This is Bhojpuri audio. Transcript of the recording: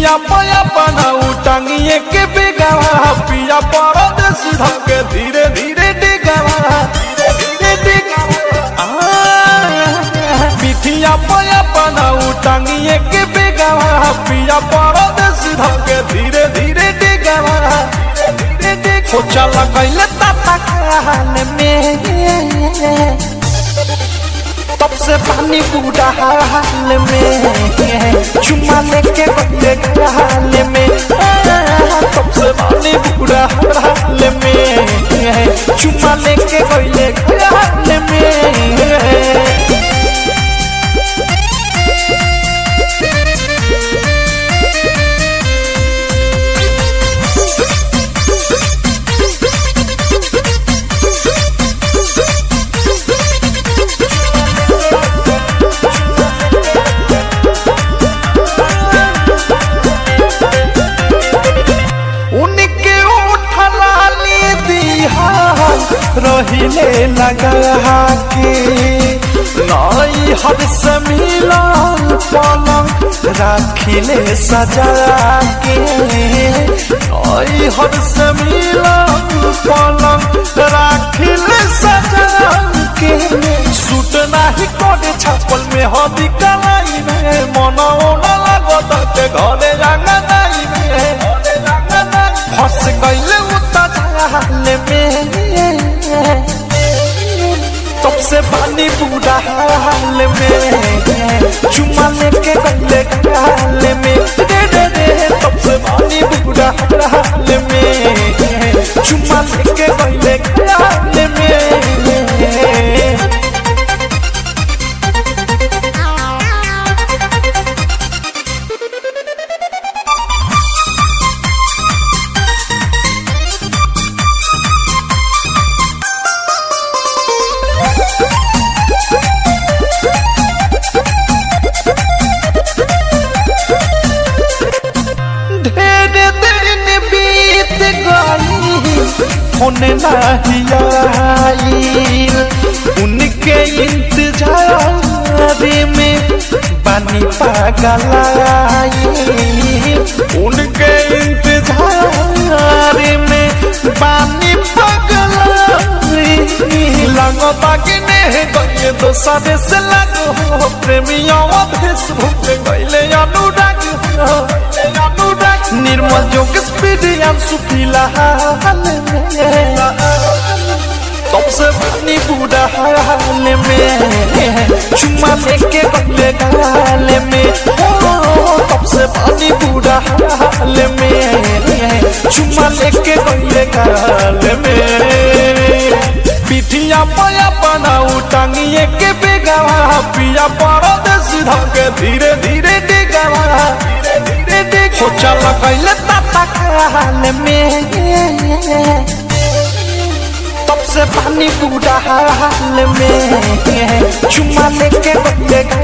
पिठिया पया बनाऊ टांगिए के बेगावा पिया परदेश धके धीरे धीरे डिगावा धीरे डिगावा आ, पिठिया पया बनाऊ टांगिए के बेगावा पिया परदेश धके धीरे धीरे डिगावा धीरे डिगावा हो चला कैले ताता खान में तब से पानी पूरा हाल में चुमा लेके बदले हाल में तब से पानी पूरा हाल में चुमा लेके बदले हाल में उनके उठला ली दिहा रहिले लगा के नई हर से मिलन पलंग राखिले सजा के नई हर से मिलन पलंग राखिले सजा के सूट नाही कोडे छापल में हदी कलाई में मनो न लागत के घरे रंगा नाई में फंस गईले उता जाल में तब से पानी पूरा हाल में चुमा लेके गले हाल में रे रे रे तब से पानी पूरा हाल में चुमा लेके गले हाल में ढेर दिन बीत गई होने नहीं आई उनके इंतजार में बानी पागल आई उनके इंतजार में बानी पागल आई लगो बागिने गए दोसरे से लगो प्रेमियों फेसबुक गईले अनुराग हो अनुराग निर्मल जोग स्पीड सुखीला हाल में तब से पानी बूढ़ा हाल में चुम्मा लेके बदले गाल में ओ, तब से पानी बूढ़ा हाल में चुम्मा लेके बदले गाल में पिठिया पया बनाऊ टांगिए के बेगावा पिया परदेश धके धीरे धीरे डिगावा धीरे धीरे डिग हो चला कैले ताता खाल में तब से पानी पूरा हाल में चुमा लेके बदले